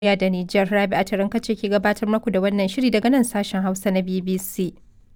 Najeriya da Nijar. Rabi'a Turinka ce ke gabatar muku da wannan shiri daga nan sashen Hausa na BBC.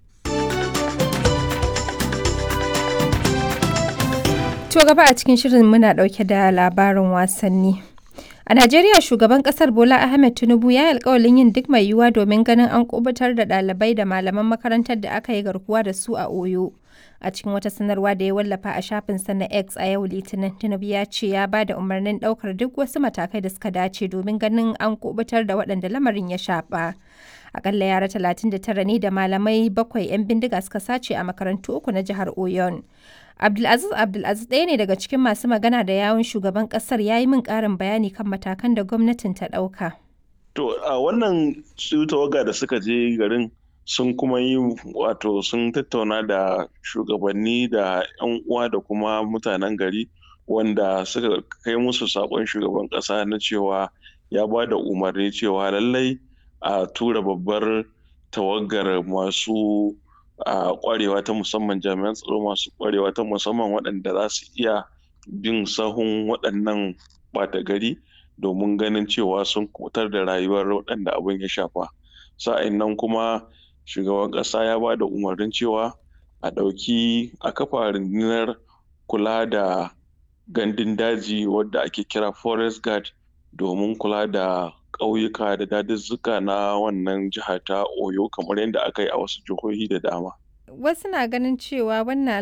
To gaba a cikin shirin muna ɗauke da labarin wasanni. A Najeriya shugaban kasar Bola Ahmed Tinubu ya yi alkawalin yin duk mai yiwuwa domin ganin an kubutar da ɗalibai da malaman makarantar da aka yi garkuwa da su a Oyo. A cikin wata sanarwa da ya wallafa a shafinsa na X a yau Litinin, Tinubu ya ce ya ba da umarnin ɗaukar duk wasu matakai da suka dace domin ganin an kubutar da waɗanda lamarin ya shafa. Akalla yara 39 ne da malamai bakwai 'yan bindiga suka sace a makarantu uku na jihar Oyon. Abdulaziz Abdulaziz ɗaya ne daga cikin masu magana da yawun shugaban ƙasar ya yi min ƙarin bayani kan matakan da gwamnatin ta ɗauka. To a wannan su tawaga da suka je garin sun kuma yi wato sun tattauna da shugabanni da 'yan uwa da kuma mutanen gari wanda suka kai musu saƙon shugaban ƙasa na cewa ya ba da umarni cewa lallai a tura babbar tawagar masu a kwarewa ta musamman jami'an tsaro masu kwarewa ta musamman waɗanda za su iya bin sahun waɗannan ɓata gari domin ganin cewa sun kutar da rayuwar waɗanda abin ya shafa sa'in nan kuma shugaban ƙasa ya ba da umarnin cewa a ɗauki a kafa rundunar kula da gandun daji wadda ake kira forest guard domin kula da ƙauyuka da daduzzuka na wannan jiha ta oyo kamar yadda aka yi a wasu jihohi da dama Wasu na ganin cewa wannan